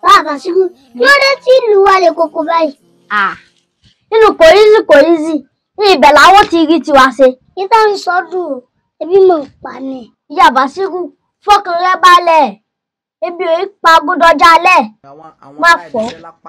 bàbá síkú kí ló dé tí ìlú wa lè koko báyìí. Ah, nínú kòrízì kòrízì ní ibẹ̀ làwọn ti rí tiwa ṣe. níta ń sọdún o ebi mọ̀ ń pa ni. ìyá Bàṣírù fọkàn rẹ balẹ̀ ebi ò í pa gbọdọjà alẹ́ má fọ́.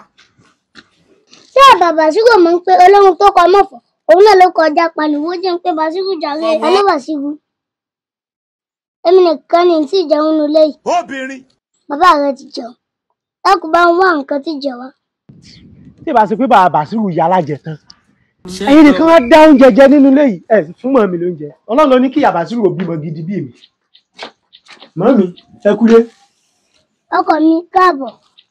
ṣé bàbá síkú mọ̀ ń pe olóhun tó kọ mọ̀fọ́ òun náà ló kọjá pariwo jẹ́ ń pé Bàṣírù jàre ẹni Bàṣírù. èmi nìkan ni tí ìjẹun nulẹ̀ yìí obìnrin. bàbá rẹ ti jẹun lákùú bá ń wá nǹkan tí jẹ wá. tí ìbá ṣe pé bàbá Bàṣírù ya alájẹ tán ẹ̀yin nìkan wá dá oúnjẹ jẹ nínú ilé yìí ẹ fún mọ mi lóúnjẹ Ọlọ́run ló ní kí ìyá Bàṣírù ò bímọ gidi bí mi mọ́mí ẹ kúlé ọkọ mi káàbọ̀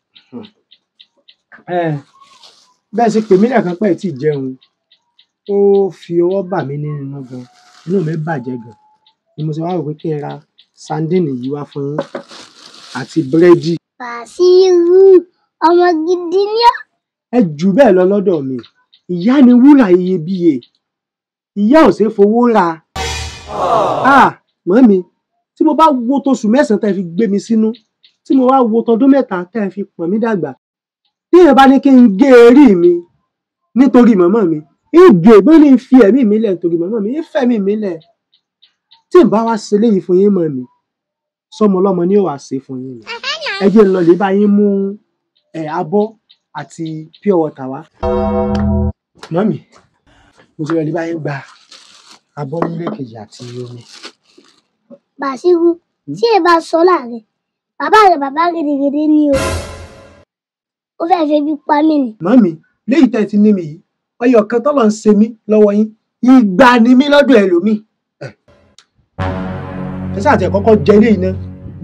ẹ bẹ́ẹ̀ ṣe pè mí lẹ́ẹ̀kan pẹ́ tí ì jẹun ó fi ọwọ́ bà mí nínú gan inú mi bàjẹ́ gan ni mo ṣe wá rò pé kí ẹ ra sandini yìí wá fún yín àti búrẹ́dì Bàṣírù ọmọ gidi ni ọ́. ẹ jù bẹ́ẹ̀ lọ lọ́dọ̀ mi ìyá ni wúrà iyebíye ìyá ò ṣeé fowó ra ah mọ́mi tí mo bá wo tóṣù mẹ́sàn-án tẹ́ fi gbé mi sínú tí mo wá wo tọdún mẹ́ta tẹ́ fi pọ̀n mí dàgbà bí èèyàn bá ní kí n gé erí mi nítorí màmá mi ìgbè bó ní fi ẹ̀mí mi lẹ̀ nítorí màmá mi ìfẹ̀mí mi lẹ̀ tí n bá wá ṣe léyìí fún yín mọ̀ mi sọmọ ọlọ́mọ ni ó wàá ṣe fún yín ni ẹ jẹ́ n lọ lè bá yín mú ẹ̀ abọ́ àti pure water wá. mọ́mì mo ti lọ lè bá yín gba abọ́ nílé kejì àti omi. Bàṣírù tí ẹ bá sọ láàrin bàbá rẹ bàbá gidigidi ni o ó fẹ́ẹ́ fi bí pa mí ni. mọ́mì léyìí tẹ́ ẹ ti ní mi yìí ọyọ kan tọ́lọ̀ ń ṣe mí lọ́wọ́ yín ìgbà ni mí lọ́dọ̀ ẹlòmíì. ẹ ẹ sáà tẹ kọ́kọ́ jẹ ilé yìí náà.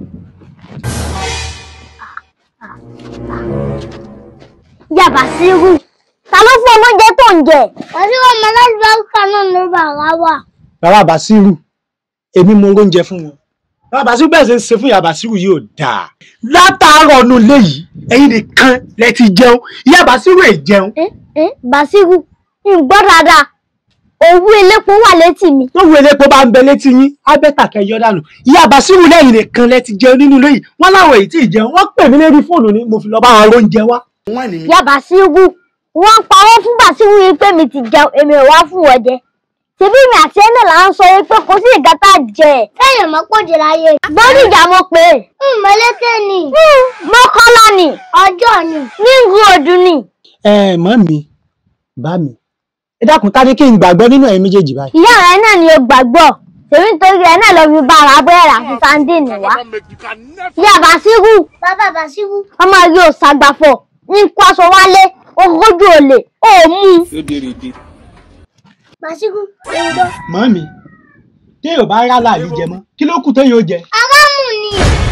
ìyá Bàṣírù ta ló fún ọmọ oúnjẹ tó ń jẹ. Bàṣírù ọmọ alábàáríkà náà ló bà wá wà. bàbá Bàṣírù èmi mo oúnjẹ fún wọn bàbá Bàṣírù bẹ́ẹ̀ ṣe ń ṣe fún ìyá Bàṣírù yìí ò dáa látàárọ̀ ọ̀nù léyìí ẹ̀yin nìkan lẹ ti jẹun ìyá Bàṣírù ẹ̀ jẹun ẹ ẹ Bàṣírù ń gbọ́ dáadáa òwú elépo wà létí mi. tó wo elépo bá ń bẹ létí yín ábẹ́tà kẹyọ dànù ìyá Bàṣírù lẹ́yìn nìkan lẹ ti jẹun nínú ilé yìí wọ́n láwọn èyí tí ì jẹun wọ́n pè mí lérí fóònù ni mo fi lọ bá wọn lóúnjẹ wá. ìyá Bàṣírù wọ́n parọ́ fún Bàṣírù yìí pé mi ti jẹun èmi ò wá fún wọn jẹ ṣebí mi àti ẹnà là ń sọ wípé kò sí ìgbà tá a jẹ Kéèyàn mọ́ pòjì láyé. gbọ́dọ̀ ìjà mo pè é Mọ̀lẹ́kẹ̀ ni mọ́kànlá ni ọjọ́ ni. níngú odù ni. ẹ mọ mi bá mi ẹ dákun ta ni kí n gbàgbọ́ nínú ẹ̀yin méjèèjì báyìí. ìyá rẹ náà ni o gbàgbọ́ ṣèbí nítorí rẹ náà lọ fi bá ara búrẹ́dì àti sandini wá. ìyá Bàṣírù Bàbá Bàṣírù ọmọ rí o ṣàgbàfọ̀ ní kó aṣọ wálé ogójì olè ó mú un. Bàṣírù ló ń gbọ́. mọ mi téèyàn bá rálá àlè jẹ mọ́ kí ló kù téèyàn ó jẹ. Aráàmù ni